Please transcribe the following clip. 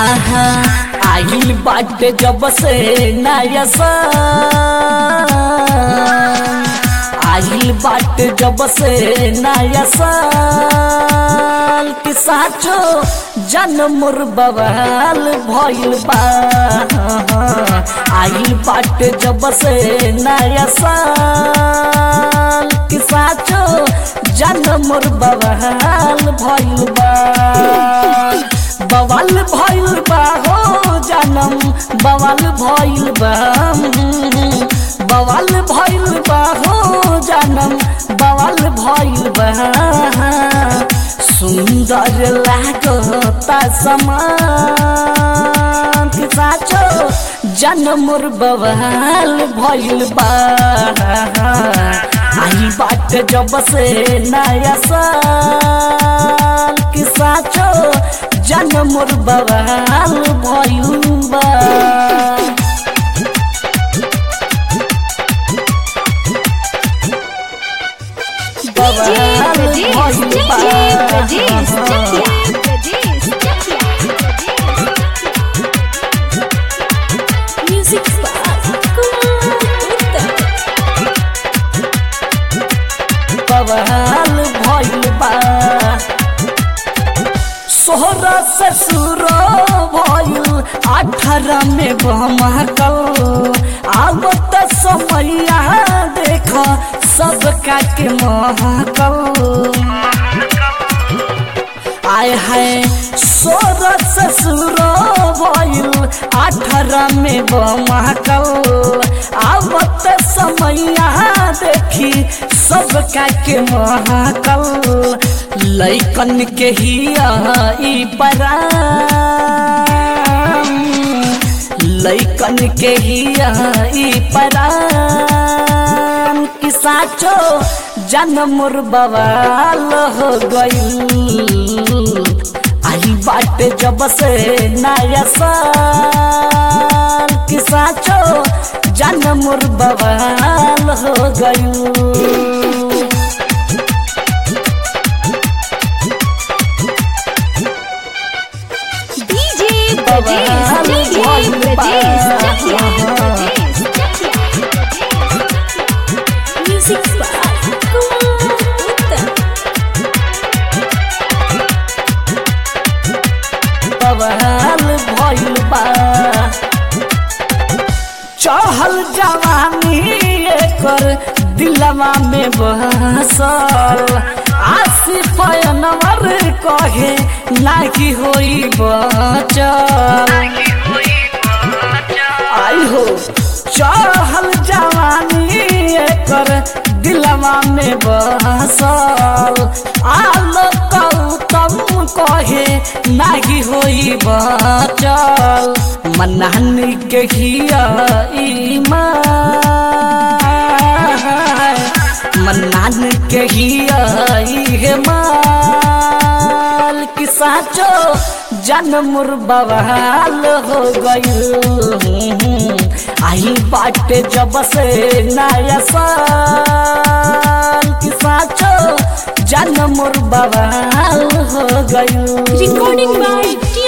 हाँ हाँ आइल बाटे जब से नया साल आइल बाटे जब से नया साल कि साचो जन्म बवाल भइल बा आइल बाटे जब से नया साल कि साचो जन्म बवाल भइल बा बवाल भइल बा हो जनम बवाल भइल बा बवाल भइल बा हो जनम बवाल भइल बा सुंदर लागता समान कि साचो जन्म बवाल भइल बा आई बात जब से नया साल कि साचो जन्म बवाल भइल बा DJ Brajesh, DJ Brajesh, Chakia, Brajesh, Chakia, Brajesh. Music Spark, Uttar. बवाल भइल बा सोहरा ससुर भइल अठारह में बहमकल आवत समैया देख सबका के महकल आय है सोर ससुर भइल अठारह में बमकल आवत समैया देखी सबका के महकल लैकन के हिया ई पराम लैकन के हिया ई पराम कि साचो जन्म बवाल हो गईल आई बाटे जब से नया साल कि साचो जन्म बवाल हो गईल DJ Brajesh, DJ Brajesh, Chakia, Brajesh, Chakia, Brajesh. Music Spark, Uttar. बवाल भइल बा चहल जवानी एकर दिलवा में बसल आसिफ अनवर कहे लागी होई बचल आई हो चहल जवानी एकर दिलवा में बसल आलो तम कहे नागी होई बचल मनानी के हिया ईमान मनान के हिया इहे माल कि साचो जन्म बवाल हो गईल आई बाटे जब से नया साल कि साचो जन्म बवाल हो गईल Recording by T